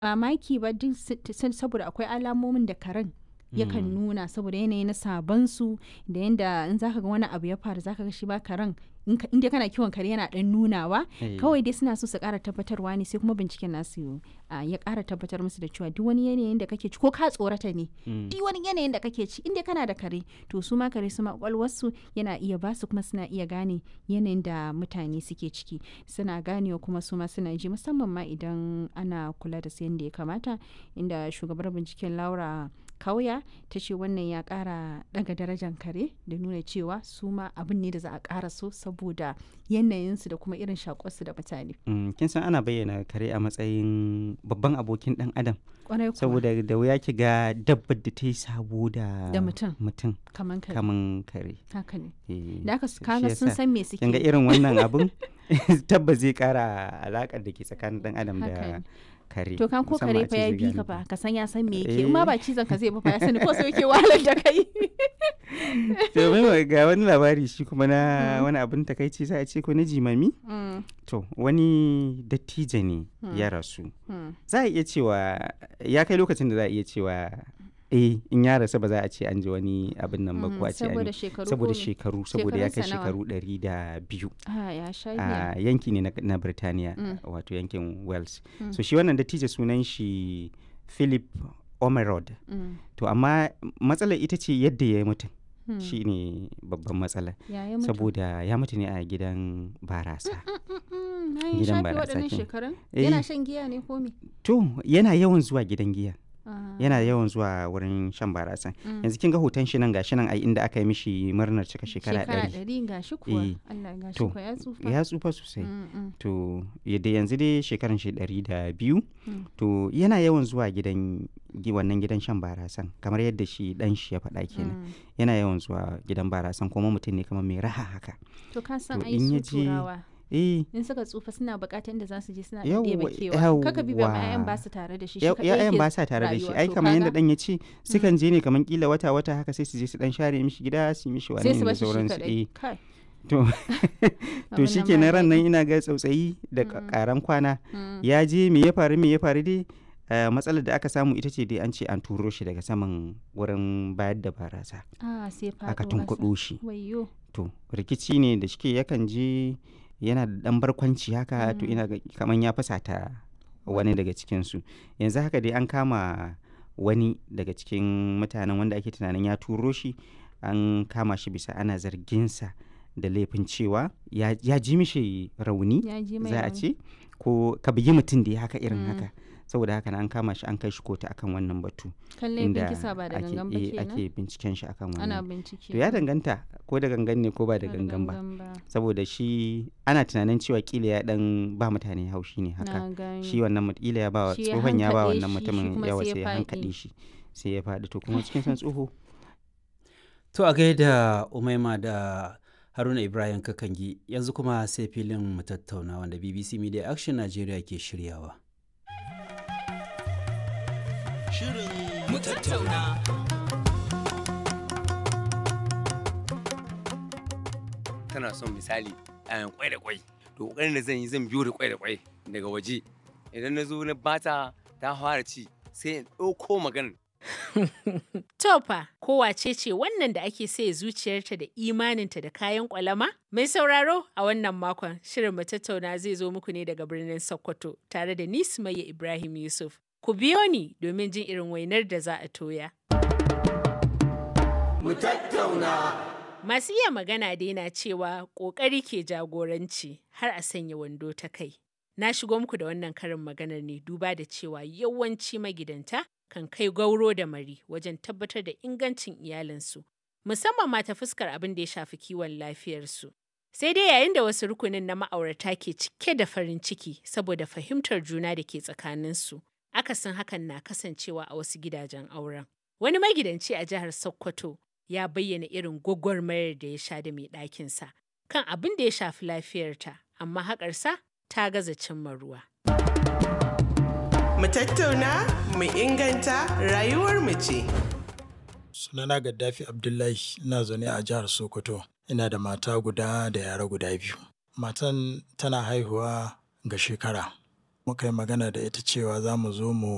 mamaki ba duk s- saboda akwai alamomin da karen yakan nuna saboda yanayi na sabon su da yanda in zaka ga wani abu ya faru zaka ga shi ba karen in ka- in dai kana kiwon kare yana dan nunawa Eh. kawai dai suna so su kara tabbatarwa ne sai kuma binciken nasu ah, ya kara tabbatar musu da cewa duk wani yanayin da kake ci ko ka tsorata ne Mm. duk wani yanayin da kake ci inda kana da kare to su ma kare su ma kwakwalwarsu yana iya ba su kuma suna iya gane yanayin da mutane suke ciki suna ganewa kuma su ma suna ji musamman ma idan ana kula da su yadda ya kamata inda shugabar binciken laura kauya ta ce wannan ya kara daga darajar kare da nuna cewa su ma abin ne da za a kara so saboda yanayinsu da kuma irin shakuwarsu da mutane Mm, kin san ana bayyana kare a matsayin babban abokin dan adam kwarai kuwa saboda da wuya ki ga dabbar da ta yi sabo da Da mutum. mutum kaman kare kaman kare haka ne Eh, da aka shi kaga sun yasa san me suke kin ga yi. irin wannan abun tabbas zai kara alakar da ke tsakanin dan adam Haka da ne. kare To kan ko musamman kare a fa ce ya zai bi gane ka ku. fa ka san ya san me yake Eh. in ma ba cizon ka zai ba fa ya sani ko sai yake wahalar da kai. to mai ga wani labari shi kuma na wani abin takaici za a ce ko na jimami Mm, to wani dattijo ne ya rasu mm. za a iya cewa ya kai lokacin da za a iya cewa eh in ya rasu ba za a ce an ji wani abin nan ba ko a ce an saboda yi- shekaru saboda ko me? shekaru saboda ya kai Shekarunsa nawa? shekaru ɗari da biyu Ah, ya sha a giya. yanki ne na, na Birtaniya Mm. wato yankin Wales Mm. so shi wannan dattijo sunan shi Philip Omerod Mm, to amma matsalar ita ce yadda ya yi mutum mm. shi ne babban matsala Ya yi mutu. saboda ya mutu ne a gidan barasa Mm, mm, na yi gidan shafe barasa waɗannan kenan. shekarun? Eh. Yana shan giya ne ko me? to yana yawan zuwa gidan giya Ah, yana yawan zuwa wurin shan barasa mm. yanzu kin ga hoton shi nan gashi nan ai inda aka yi mishi murnar cika shekara Shekara ɗari ɗari ga shi kuwa. Eh. Allah ga shi To, kuwa ya tsufa. ya tsufa sosai Mm, mm, to yadda yanzu dai shekaran shi ɗari da biyu Mm. to yana yawan zuwa gidan gi- wannan gidan shan barasan kamar yadda shi dan shi ya faɗa kenan mm. yana yawan zuwa gidan barasan kuma mutum ne kamar mai raha haka To ka san To, ai in su ya je- turawa. eh In suka tsufa suna buƙatar inda za su je suna Yawwa, ɗebe kewa. Kaka bi ba ma yawwa. 'ya'yan ba su tare da shi. shi ya- kaɗai ya'yan yake ba sa tare da shi rayuwa. ai To kamar yadda kaga dan ya ce sukan je ne kamar kila wata wata haka sai su je su dan share mishi gida su yi mishi wani sai su da bashi shi sauransu kaɗai. eh Kai. to to Abin shi nan ke ba ran nan daɗi. ina ga tsautsayi da Mm. karan kwana Mm. ya je me ya faru me ya faru dai eh, matsalar da aka samu ita ce dai an ce an turo shi daga saman wurin bayar da barasa Ah, sai faɗo aka ƙasa. tunkuɗo shi Wayyo. to rikici ne da shike yakan je yana da ɗan barkwanci haka to Mm. ina ga kaman ya fasata wani daga cikinsu yanzu haka dai an kama wani daga cikin mutanen wanda ake tunanin ya turo shi an kama shi bisa ana zarginsa da laifin cewa ya, ya ji mishi rauni Ya ji mai za a rauni. ce ko ka bugi mutum da ya haka irin Mm. haka saboda haka na an kama shi an kai shi kotu akan wannan batu Kan laifin kisa ba da ake, gangan ba eh, kenan. ake binciken shi akan Ana wannan bincike. to ya danganta ko da gangan ne ko ba da Ba gangan ba ba. saboda shi ana tunanin cewa kila ya dan ba mutane haushi ne haka Na gani. shi wannan mut- kila ya ba wa Shi ya tsohon ya ba hankaɗe wannan shi, shi mutumin kuma yawa sai ya sai ya faɗi. hankaɗe shi sai ya faɗi to kuma cikin san tsoho To a gaida Umaima da Haruna Ibrahim Kakangi yanzu kuma sai filin mu tattauna wanda BBC Media Action Nigeria ke shiryawa. Shirin mu tattauna. tana son misali a kwai da kwai to kokarin da zan yi zan biyo da kwai da kwai daga waje idan na zo na bata ta fara ci sai in ɗauko maganar Tofa, kowace ce wannan da ake sai zuciyarta da imaninta da kayan kwalama? Mai sauraro a wannan makon shirin mu tattauna zai zo muku ne daga birnin Sokoto tare da ni Sumayya Ibrahim Yusuf. Ku biyo ni domin jin irin wainar da za a toya. Masu iya magana dai na cewa ƙoƙari ke jagoranci har a sanya wando ta kai. Na shigo muku da wannan karin maganar ne duba da cewa yawanci magidanta kan kai gauro da mari wajen tabbatar da ingancin iyalinsu, musamman ma ta fuskar abin da ya shafi kiwon lafiyarsu. Sai dai yayin da wasu rukunin na ma'aurata ke cike da farin ciki saboda fahimtar juna da ke tsakaninsu, akasin hakan na kasancewa a wasu gidajen auren. Wani magidanci a jihar Sokoto ya bayyana irin gwagwarmayar da ya sha da mai ɗakinsa kan abin da ya shafi lafiyarta, amma haƙarsa ta gaza cimma ruwa. Mu tattauna, mu inganta rayuwar mu ce. Sunana Gaddafi Abdullahi ina zaune a jihar Sokoto. Ina da mata guda da yara guda biyu. Matan tana haihuwa ga shekara. Muka yi magana da ita cewa za mu zo mu